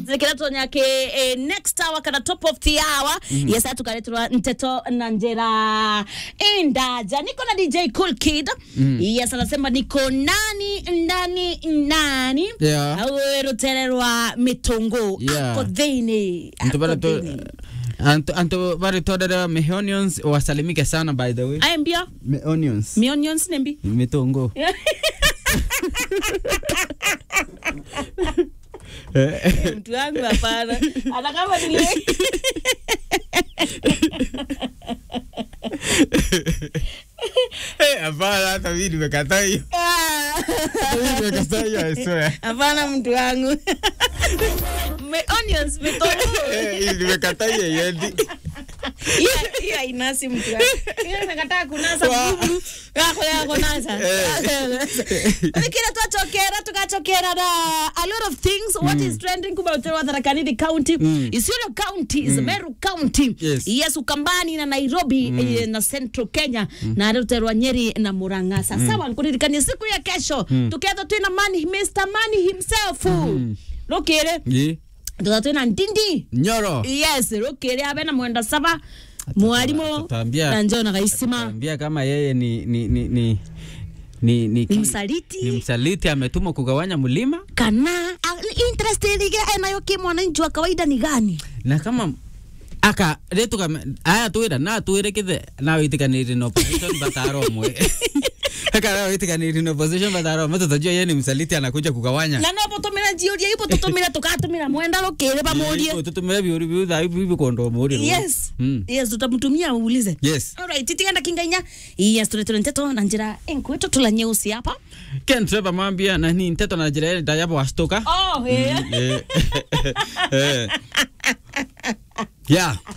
tikira tonyake eh, next hour kana top of the hour yes tukareterwa nteto na njera indaja niko na dj cool kid yes anasema niko nani ndani nani Yeah. awerutererwa mitungu Yeah. ako thini Antu bara ako to thini antu antu bari todera mehonions wasalimike sana by the way. ayembia Mehonions. mionions nembi Mitongo. Eh, mtu wangu hapana hata kama nili eh, Hapana, hata mimi nimekataa hiyo. Ah. Mimi nimekataa hiyo, I swear. hapana mtu wangu Me- onions vitunguu Eh, hii nimekataa hiyo yendi. hiyo hiyo hainasi mtu wangu hiyo imekataa kunasa Wa- mbubu yako ya kunasa kile twachokera tukachokera na a lot of things what is trending kuma utewa Tharaka county Isiolo county is Meru county Yes. yes Ukambani na Nairobi eh, na Central Kenya na ruterwa Nyeri na Murang'a sasa wankuririkania siku ya kesho tuketho twina mani Mr Money himself rukire Ye. tutha twina ndindi Nyoro. yes rukire abe na mwenda saba mwalimu atatuambia- na njona gaisima Ambia kama yeye ni ni ni ni ni, ni, ni msaliti ni msaliti ametumwa kugawanya mlima kana a- interest ile enayo kimwananchi wa kawaida ni gani na kama aka retu kama aya twira na twire kithe na witikaniri no position bataromwe aka na witikaniri no position bataromwe tutajua yeye ni msaliti anakuja kugawanya na no botumira jiuria ibo tutumira tukatumira mwenda rukire bamurie tutumire biuri biu tha ibu ibu kondo muri yes Mm. yes tutamtumia uulize yes alright titigenda kingainya yes tuletere nteto na njira enkwetu tula nyeusi hapa ken trevor mwambia na ni nteto na njira ile ndayapo wastoka oh yeah. Eh, eh. yeah